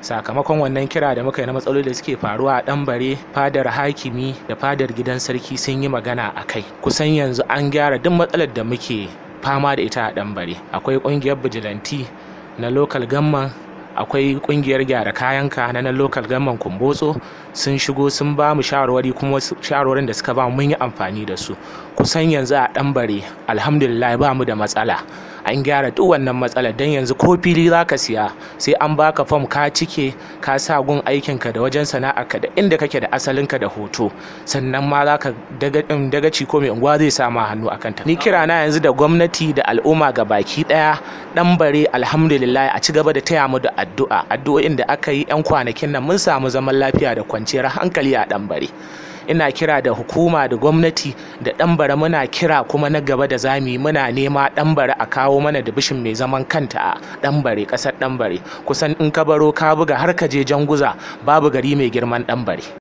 sakamakon wannan kira da muka yi na matsaloli da suke faruwa a ɗanbare fadar hakimi da fadar gidan sarki sun yi magana a kai kusan yanzu an gyara duk matsalar da muke fama da ita a ɗanbare akwai ƙungiyar bijilanti na lokal gamman akwai kungiyar gyara kayanka na nan lokal gamman kumbotso sun shigo sun ba mu shawarwari kuma shawarwarin da suka ba mun yi amfani da su kusan yanzu a ɗanbare alhamdulillah ba mu da matsala an gyara duk wannan matsalar don yanzu ko fili za ka siya sai an baka fam ka cike ka sa gun aikinka da wajen sana'arka da inda kake da asalinka da hoto sannan ma za ka dagaci ko mai unguwa zai sama hannu akan ta ni kira na yanzu da gwamnati da al'umma ga baki daya dan bare alhamdulillah a ci gaba da taya mu da addu'a addu'o'in da aka yi yan kwanakin nan mun samu zaman lafiya da kwanciyar hankali a dan bare ina kira da hukuma da gwamnati da ɗanbara muna kira kuma na gaba da zami muna nema ɗanbara a kawo mana da bishin mai zaman kanta a ɗanbare ƙasar ɗanbare kusan in ka baro ka buga har ka je janguza babu gari mai girman ɗanbare